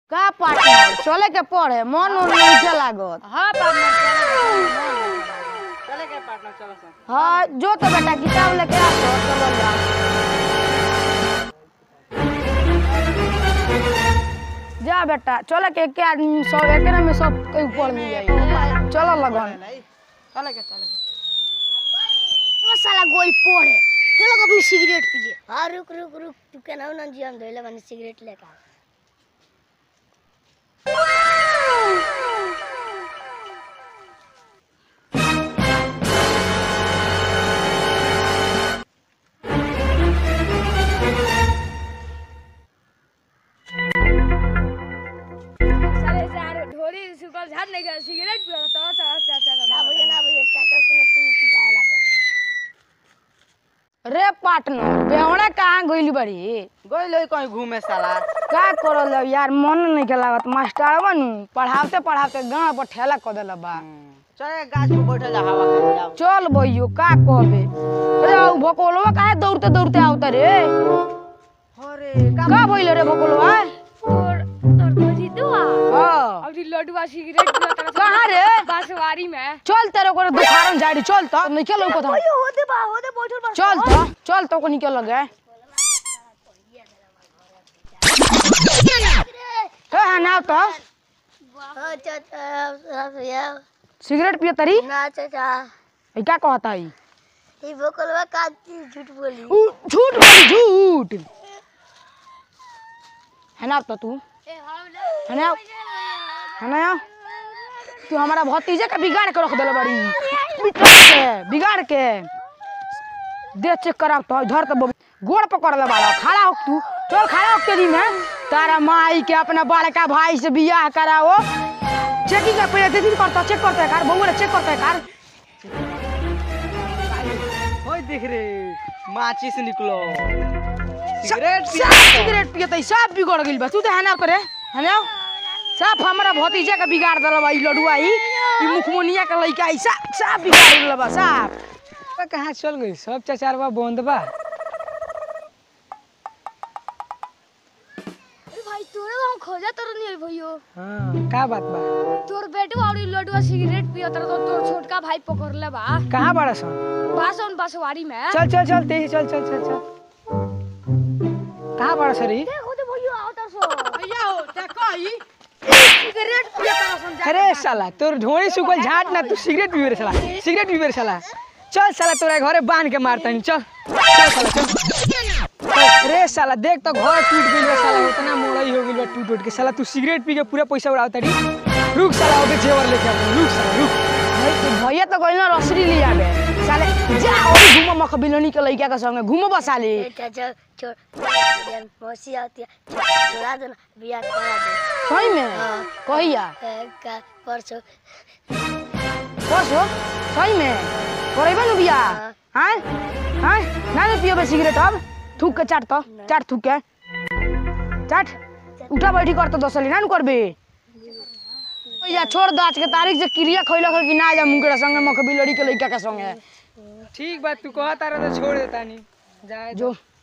का पार्टनर चले के पड़े मन उन नीचे लागत हाँ पार्टनर चले के पार्टनर चलो सन हाँ जो तो बेटा किताब लेके आ तो चलो जा जा बेटा चले के एक आदमी सब एक में सब के ऊपर मिल जाई चलो लगन चले के चले के वो साला गोई पोड़े चलो अपनी सिगरेट पीजिए हाँ रुक रुक रुक तू के ना ना जी हम धोइले बनी सिगरेट लेकर आ। साले सारे ढोरी सुकल झाड़ नहीं गया सिगरेट पियो तो चला चला चला ना भैया ना भैया चाचा सुनो पी पी जाए लगे रे पार्टनर बेवड़ा कहाँ गइली बड़ी गोई लोई कहीं घूमे साला का करल अब यार मन नहीं के लागत मास्टर बनू पढ़ाते पढ़ाते गाँव पर ठेला कर दिल बा चले गाछ पे बैठे जा हवा खाने जाओ चल भैयो का कहबे अरे उ भकोलवा काहे दौड़ते दौड़ते आवता रे अरे का भइल रे भकोलवा तोर तोर भोजी दुआ हाँ अभी लडुआ सिगरेट पियो तो कहाँ रे बांसवाड़ी में चल तेरे को दुकान जाड़ी चल तो निकल ऊपर तो होदे बा होदे बैठल बा चल तो चल तो को निकल लगे हे है ना तो हाँ चाचा भैया सिगरेट पिए तरी ना चाचा ई का कहता ई ये बकलवा का झूठ बोली उ झूठ बोली झूठ है ना तो तू है ना है ना तू हमारा भतीजे का बिगाड़ के रख दिल बड़ी बिगाड़ के बिगाड़ के दे चेक कराब तो इधर तो बब- गोड़ पकड़ ले बाड़ा खड़ा हो तू चल खड़ा हो तेरी में तारा माई के अपना बड़का भाई से बियाह कराओ चेकिंग का पहले दिन करता चेक करता है कार बउआ चेक करता है कार ओए देख रे माचिस निकलो सिगरेट सिगरेट सब सिगरेट पियत सब बिगड़ गइल बा तू तो है ना करे है ना सब हमारा भतीजा के बिगाड़ दल बा ई लडुआ ई ई मुखमुनिया के लइका ई सब सब बिगाड़ दल बा सब कहाँ चल गई सब चचारवा बंद बा अरे भाई तोरे हम खोजा तोर नहीं भैयो हाँ का बात बा तोर बेटवा और लडुआ सिगरेट पियो तो तोर छोटका भाई पकड़ ले बा कहाँ बड़ा सन बासन बांसवाड़ी में चल चल चल तेजी चल चल चल चल कहाँ बड़ा सरी होदे भैयो आओ तर सो भैया हो ते कही सिगरेट पियत रसन अरे साला तोर ढोड़ी सुखल झाट ना तू सिगरेट पीबे रे साला सिगरेट पीबे रे साला चल साला तोरा घरे बांध के मारता नहीं चल चल साला चल चल, रे साला देख तो घर टूट गइल बा साला उतना मोड़ई हो गइल बा टूट टूट के साला तू सिगरेट पी के पूरा पैसा उड़ावता री रुक साला ओके जेवर लेके आ रुक साला रुक भैया तो कहल ना रसरी ले आबे साले जा और घूम मख बिलोनी के लइका के संगे घूमो बसाले चाचा छोड़ यार मौसी आती है छो- छोड़ा दो ना बियाह करा दे सही में हाँ। कहिया ए, का परसों बस हो सही में करैबे न बिया हाँ। हैं हैं ना ना पियोबे सिगरेट अब थूक के चाट तो चाट थूक के चाट उठा बैठी कर तो दसली ना न करबे या छोड़ दो आज के तारीख से क्रिया खइलक है कि ना जा मुंगेरा संगे मख बिलोड़ी के लइका के संगे ठीक बात तू कहता रह तो छोड़ देता नहीं जाए जो